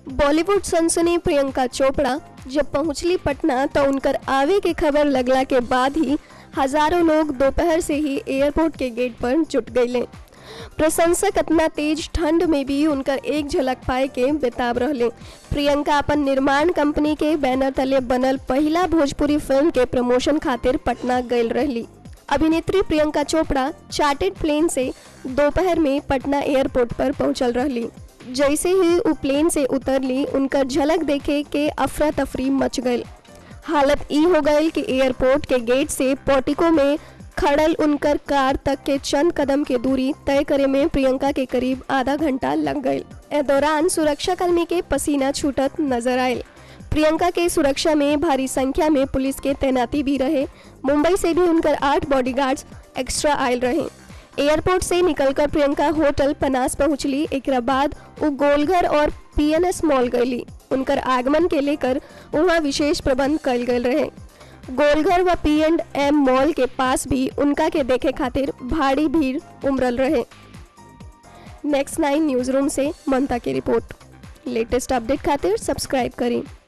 बॉलीवुड सनसनी प्रियंका चोपड़ा जब पहुंचली पटना तो उनकर आवे के खबर लगला के बाद ही हजारों लोग दोपहर से ही एयरपोर्ट के गेट पर जुट गए प्रशंसक इतना तेज ठंड में भी उनकर एक झलक पाए के बेताब रहले प्रियंका अपन निर्माण कंपनी के बैनर तले बनल पहला भोजपुरी फिल्म के प्रमोशन खातिर पटना गई रहली अभिनेत्री प्रियंका चोपड़ा चार्टेड प्लेन से दोपहर में पटना एयरपोर्ट पर पहुंचल रहली जैसे ही वो प्लेन से उतरली उनकर झलक देखे के अफरा तफरी मच गई हालत ई हो गई कि एयरपोर्ट के गेट से पोर्टिको में खड़ल उनकर कार तक के चंद कदम के दूरी तय करे में प्रियंका के करीब आधा घंटा लग गई ए दौरान सुरक्षा कर्मी के पसीना छूटत नजर आये प्रियंका के सुरक्षा में भारी संख्या में पुलिस के तैनाती भी रहे मुंबई से भी उनकर आठ बॉडीगार्ड्स एक्स्ट्रा आयल रहे एयरपोर्ट से निकलकर प्रियंका होटल पनास पहुंचली एक बाद वो गोलघर और पीएनएस मॉल गईली उनकर आगमन के लेकर वहाँ विशेष प्रबंध कल गए रहे गोलघर व पी एंड एम मॉल के पास भी उनका के देखे खातिर भारी भीड़ उमरल रहे नेक्स्ट नाइन न्यूज रूम से ममता की रिपोर्ट लेटेस्ट अपडेट खातिर सब्सक्राइब करें